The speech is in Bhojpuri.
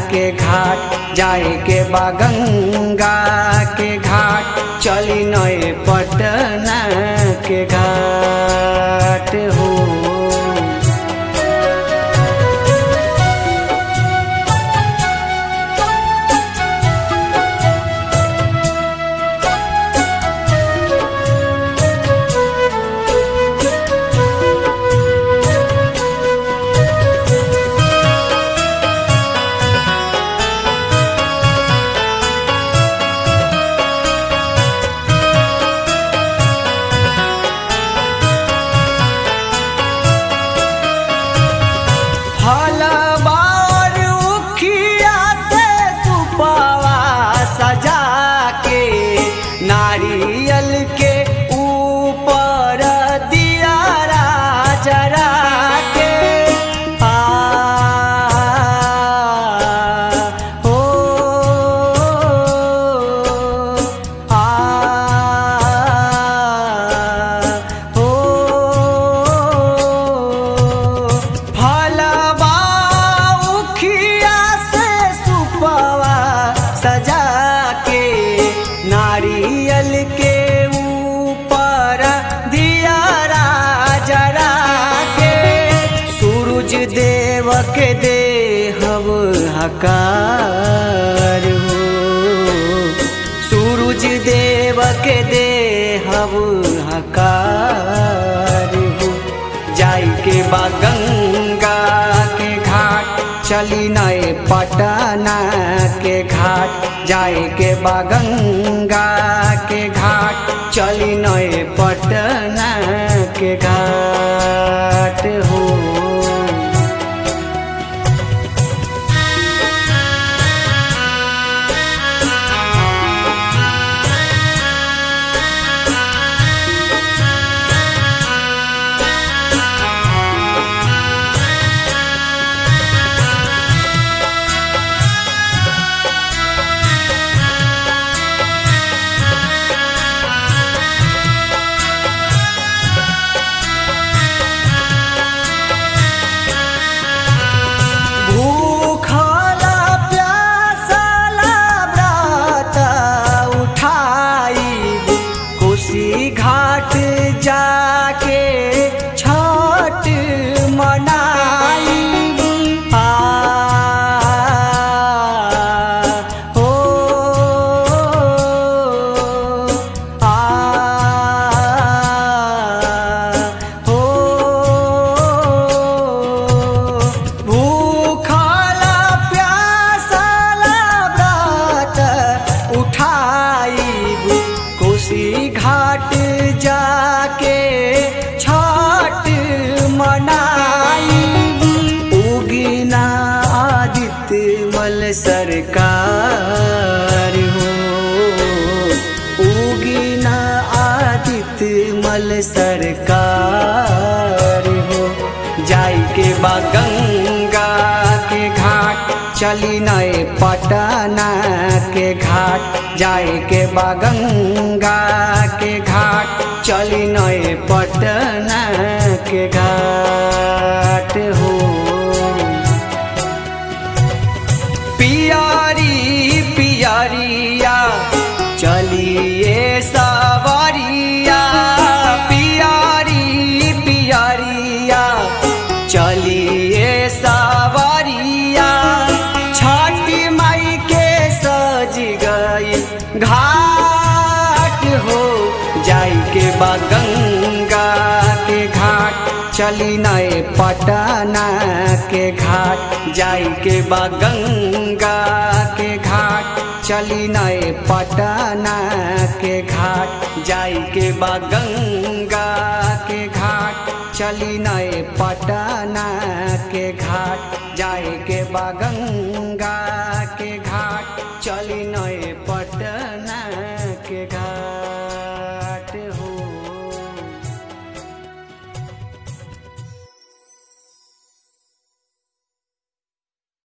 के घाट जाए के बा गंगा के घाट चली नए पटना के घाट हो फलबार उखिया से सुपवा सजा के नारियल के ऊपर दिया जरा के आ हो आ हो फलबा उखिया से सुपवा सजा के नारियल के ऊपर दिया जरा के सूरज देव के देहब हकार हो सूरज देव के देहब हकार हो जाई के बा गंगा के घाट चली नए पटना के घाट जाए के बा गंगा के घाट चली नए पटना के घाट हो भूखला प्यासला व्रत उठाई कोसी घाट जाके छठ मनाई आ हो आ हो भूखला प्यासला व्रत उठाई कोसी घाट जाके छठ मनाई उगिना आदित्य मल सरकार हो उगिना आदित्य मल सरकार हो जाई के बा गंगा के घाट चली नए पटना के घाट जाए के बा गंगा के घाट चली नए पटना के घाट हो पियारी पियरिया चलिए सवारिया पियारी पियरिया चलिए सवारिया छठी माई के सज गई घाट हो जाई के बा गंगा के घाट चली नए पटना के घाट जाई के बा गंगा के घाट चली नए पटना के घाट जाई के बा गंगा के घाट चली नए पटना के घाट जाए के बा गंगा